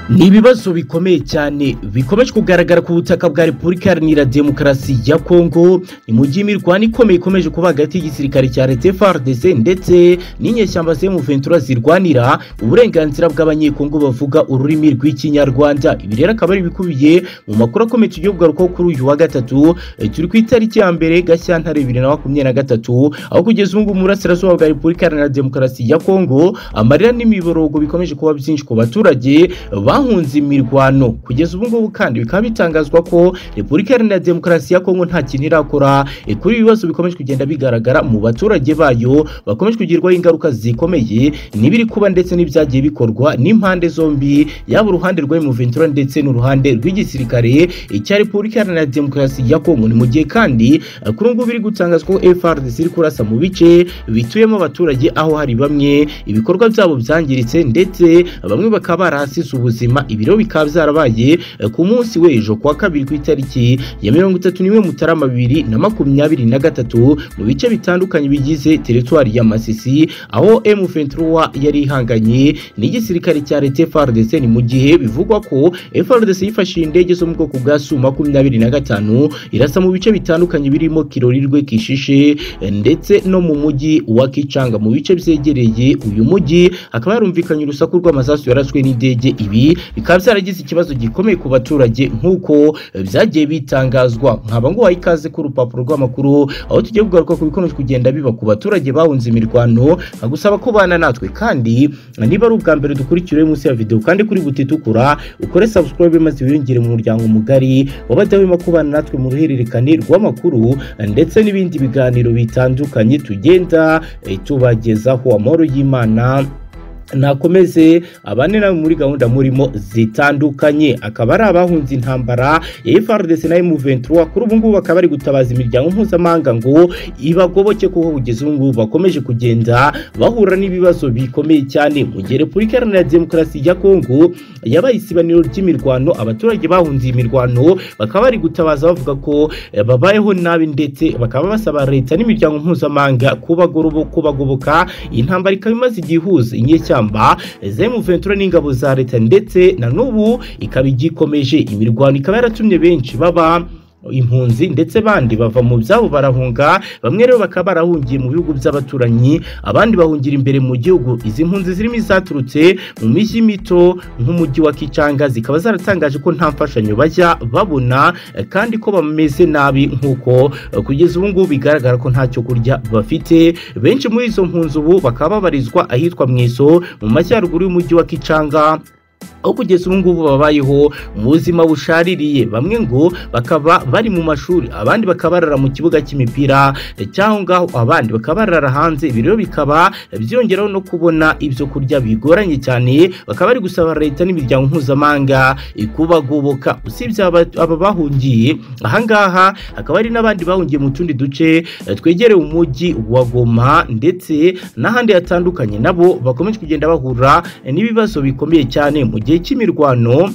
Ni ibibazo bikomeye cyane bikomeje kugaragara ku butaka bwa Repubulika Iharanira Demokarasi ya Kongo ni mu gihe imirwano ikomeye ikomeje kuba hagati y'igisirikare cya Leta FARDC ndetse n'inyeshyamba M23 zirwanira uburenganzira bw'abanyekongo bavuga ururimi rw'ikinyarwanda ibi rero akaba ari ibikubiye mu makuru akomeye tugiye kugarukaho kuri uyu wa gatatu eh, turi ku itariki ya mbere Gashyantare 2023 aho kugeza ubu ngubu mu burasirazuba bwa Repubulika Iharanira Demokarasi ya Kongo amarira n'imiborogo bikomeje kuba byinshi ku baturage ba bahunze imirwano kugeza ubu ngubu kandi bikaba bitangazwa ko repubulika iharanira demokarasi ya kongo nta kintu irakora eh, kuri ibi bibazo bikomeje kugenda bigaragara mu baturage bayo bakomeje kugirwaho ingaruka zikomeye n'ibiri kuba ndetse n'ibyagiye bikorwa n'impande zombi yaba uruhande rwa M23 ndetse n'uruhande rw'igisirikare eh, cya repubulika iharanira demokarasi ya kongo ni mu gihe kandi eh, kuri ubu ngubu biri gutangazwa ko FARDC iri kurasa mu bice bituyemo abaturage aho hari bamwe ibikorwa byabo byangiritse ndetse bamwe bakaba barahasize ubuzima ubuzima ibiro bikaba byarabaye eh, ku munsi w'ejo kuwa kabiri ku itariki ya mirongo itatu n'imwe mutarama bibiri na makumyabiri na gatatu mu bice bitandukanye bigize teritwari ya masisi aho M23 yari ihanganye n'igisirikare cya leta FARDC ni mu gihe bivugwa ko FARDC yifashishije indege zo mu bwoko bwa Su makumyabiri na gatanu irasa mu bice bitandukanye birimo Kirorirwe Kishishe eh, ndetse no mu mujyi wa Kichanga mu bice byegereye uyu mujyi hakaba harumvikanye urusaku rw'amasasu yaraswe n'indege ibi bikaba byaragize ikibazo gikomeye ku baturage nk'uko eh, byagiye bitangazwa nkaba nguhaye ikaze ku rupapuro rw'amakuru aho tugiye kugaruka ku bikomeje kugenda biba ku baturage bahunze imirwano nkagusaba kubana natwe kandi eh, niba ari ubwa mbere dukurikira munsi ya videwo kandi kuri buti itukura ukore subscribe maze wiyongere mu muryango mugari w'abadahwema kubana natwe mu ruhererekane rw'amakuru eh, ndetse n'ibindi biganiro bitandukanye tugenda eh, tubagezaho amahoro y'imana nakomeze abane nawe muri gahunda murimo zitandukanye akaba ari abahunze intambara ya FARDC na M23 kuri ubu ngubu bakaba bari gutabaza imiryango mpuzamahanga ngo ibagoboke kuko kugeza ubu ngubu bakomeje kugenda bahura n'ibibazo bikomeye cyane mu gihe Repubulika Iharanira Demokarasi ya Kongo yabaye isibaniro ry'imirwano abaturage bahunze iyi mirwano bakaba bari gutabaza bavuga ko eh, babayeho nabi ndetse bakaba basaba leta n'imiryango mpuzamahanga kubagobo- kubagoboka iyi ntambara ikaba imaze igihe ihuza inyeshyamba ishyamba zemu ventura n'ingabo za leta ndetse na n'ubu ikaba igikomeje imirwano ikaba yaratumye benshi baba impunzi ndetse bandi bava mu byabo barahunga bamwe rero bakaba barahungiye mu bihugu by'abaturanyi abandi bahungira imbere mu gihugu izi mpunzi zirimo izaturutse mu mijyi mito nk'umujyi wa Kichanga zikaba zaratangaje ko nta mfashanyo bajya babona eh, kandi ko bameze nabi nk'uko eh, kugeza ubu ngubu bigaragara ko ntacyo kurya bafite benshi muri izo mpunzi ubu bakaba babarizwa ahitwa mu iso mu majyaruguru y'umujyi wa Kichanga aho kugeza ubu ngubu babayeho mu buzima bushaririye bamwe ngo bakaba bari mu mashuri abandi bakaba barara mu kibuga cy'imipira eh, cyangwa ngaho abandi bakaba barara hanze ibi rero bikaba byongeraho no kubona ibyo kurya bigoranye cyane bakaba bari gusaba leta n'imiryango mpuzamahanga eh, kubagoboka usibye aba aba bahungiye ahangaha hakaba hari n'abandi bahungiye mu tundi duce eh, twegereye umujyi wa Goma ndetse n'ahandi hatandukanye nabo bakomeje kugenda bahura eh, n'ibibazo bikomeye cyane mu gihe gihe cy'imirwano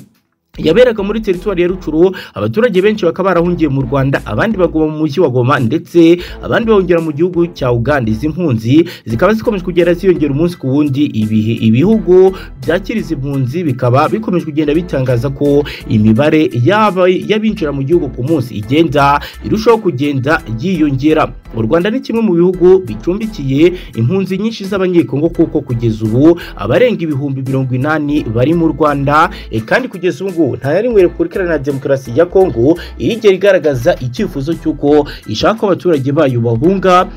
yaberaga muri teritwari ya Rucuru abaturage benshi bakaba barahungiye mu Rwanda abandi baguma mu mujyi wa Goma ndetse abandi bahungira mu gihugu cya Uganda izi mpunzi zikaba zikomeje kugenda ziyongera umunsi ku wundi ibihe ibihugu byakira izi mpunzi bikaba bikomeje kugenda bitangaza ko imibare yaba y'abinjira mu gihugu ku munsi igenda irushaho kugenda yiyongera u Rwanda ni kimwe mu bihugu bicumbikiye impunzi nyinshi z'abanyekongo kuko kugeza ubu abarenga ibihumbi mirongo inani bari mu Rwanda eh, kandi kugeza ubu ngubu nta yari Repubulika Iharanira Demokarasi ya Kongo irigera igaragaza icyifuzo cy'uko ishaka ko abaturage bayo bahunga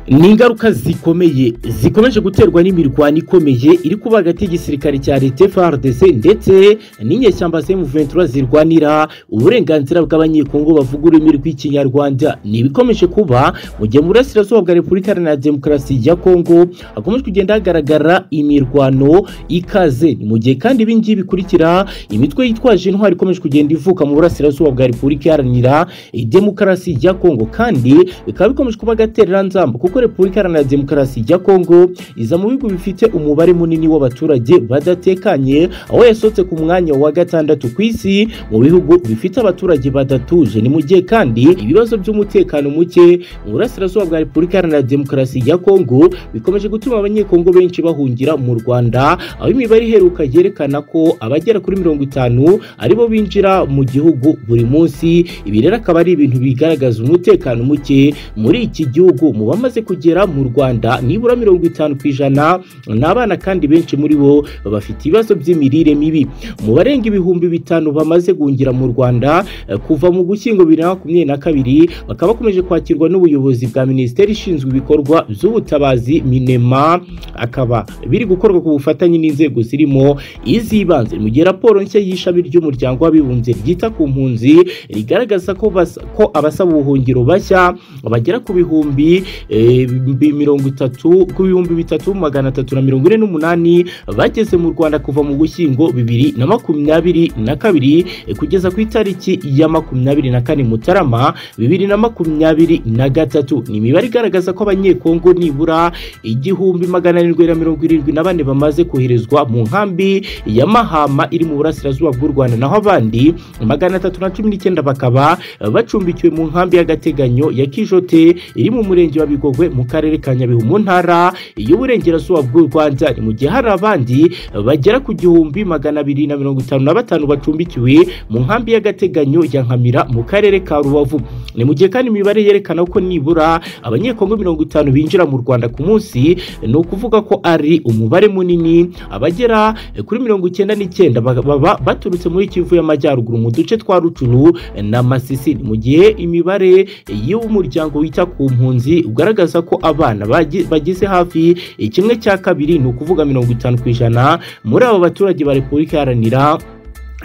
ni ingaruka zikomeye zikomeje guterwa n'imirwano ikomeye iri kuba hagati y'igisirikare cya leta FARDC ndetse n'inyeshyamba M23 zirwanira uburenganzira bw'abanyekongo bavuga ururimi rw'ikinyarwanda ni ibikomeje kuba mu gihe mu burasirazuba bwa Repubulika Iharanira Demokarasi ya Kongo hakomeje kugenda hagaragara imirwano ikaze ni mu gihe kandi ibi ngibi bikurikira imitwe yitwaje intwari ikomeje kugenda ivuka mu burasirazuba bwa Repubulika Iharanira Demokarasi ya Kongo kandi bikaba bikomeje kuba agatereranzamba kuko ko repubulika iharanira demokarasi ya kongo iza mu bihugu bifite umubare munini w'abaturage badatekanye aho yasohotse ku mwanya wa gatandatu ku isi mu bihugu bifite abaturage badatuje ni mu gihe kandi ibibazo by'umutekano muke mu burasirazuba bwa repubulika iharanira demokarasi ya kongo bikomeje gutuma abanyekongo benshi bahungira mu rwanda aho imibare iheruka yerekana ko abagera kuri mirongo itanu aribo binjira mu gihugu buri munsi ibi rero akaba ari ibintu bigaragaza umutekano muke muri iki gihugu mu bamaze kugera mu rwanda nibura mirongo itanu ku ijana ni abana kandi benshi muri bo bafite ibibazo by'imirire mibi mu barenga ibihumbi bitanu bamaze guhungira mu rwanda eh, kuva mu gushyingo bibiri na makumyabiri na kabiri bakaba bakomeje kwakirwa n'ubuyobozi bwa minisiteri ishinzwe ibikorwa by'ubutabazi minema akaba biri gukorwa ku bufatanye n'inzego zirimo iz'ibanze mu gihe raporo nshya y'ishami ry'umuryango w'abibumbye ryita ku mpunzi rigaragaza ko, basa- ko abasaba ubuhungiro bashya bagera ku bihumbi eh, bi- mirongo itatu ku bihumbi bitatu magana atatu na mirongo ine n'umunani bageze mu rwanda kuva mu gushyingo bibiri na makumyabiri na kabiri eh, kugeza ku itariki ya makumyabiri na kane mutarama bibiri na makumyabiri na gatatu ni imibare igaragaza ko abanyekongo nibura igihumbi magana arindwi na mirongo irindwi na bane bamaze koherezwa mu nkambi ya mahama iri mu burasirazuba bw'u rwanda naho abandi magana atatu na cumi n'icyenda bakaba eh, bacumbikiwe mu nkambi y'agateganyo ya kijote iri mu murenge wa bigogwe mu karere ka nyabihu mu ntara y'uburengerazuba bw'u rwanda ni mu gihe hari abandi bagera ku gihumbi magana abiri na mirongo itanu na batanu bacumbikiwe mu nkambi y'agateganyo ya nkamira mu karere ka rubavu ni mu gihe kandi imibare yerekana ko nibura abanyekongo mirongo itanu binjira mu rwanda ku munsi ni ukuvuga ko ari umubare munini abagera eh, kuri mirongo icyenda n'icyenda ba- baba baturutse muri kivu y'amajyaruguru mu duce twa rucuru eh, na masisi ni mu gihe imibare eh, y'umuryango wita ku mpunzi ugaragaza ko abana bagi- bagize hafi eh, kimwe cya kabiri ni ukuvuga mirongo itanu ku ijana muri abo baturage ba repubulika iharanira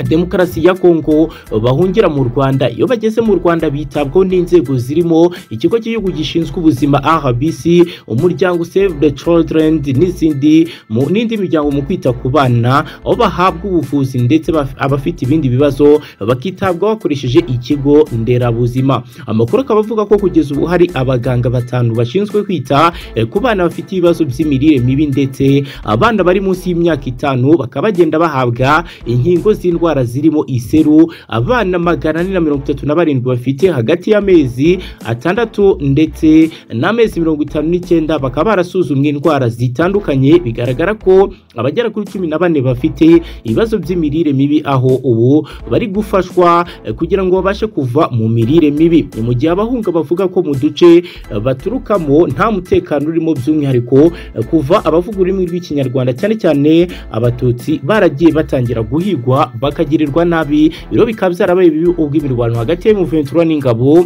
demokarasi ya kongo bahungira mu rwanda iyo bageze mu rwanda bitabwaho n'inzego zirimo ikigo cy'igihugu gishinzwe ubuzima rbc umuryango save the children n'izindi mu- n'indi miryango mu kwita ku bana aho bahabwa ubuvuzi ndetse baf- abafite ibindi bibazo bakitabwaho bakoresheje ikigo nderabuzima amakuru akaba avuga ko kugeza ubu hari abaganga batanu bashinzwe kwita eh, ku bana bafite ibibazo by'imirire mibi ndetse abana bari munsi y'imyaka itanu bakaba bagenda bahabwa inkingo z'indwara zirimo iseru abana magana ane na mirongo itatu na barindwi bafite hagati y'amezi atandatu ndetse n'amezi mirongo itanu n'icyenda bakaba barasuzumwe indwara zitandukanye bigaragara ko abagera kuri cumi na bane bafite ibibazo by'imirire mibi aho ubu bari gufashwa eh, kugira ngo babashe kuva mu mirire mibi ni mu gihe abahunga bavuga ko mu duce eh, baturukamo nta mutekano urimo by'umwihariko eh, kuva abavuga ururimi rw'ikinyarwanda cyane cyane abatutsi baragiye batangira guhigwa bakagirirwa nabi biro bikaba byarabaye bibi ubwo imirwano hagati y'umuventura n'ingabo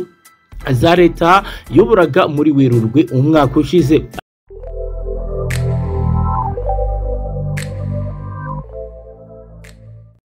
za leta yoburaga muri werurwe umwaka ushize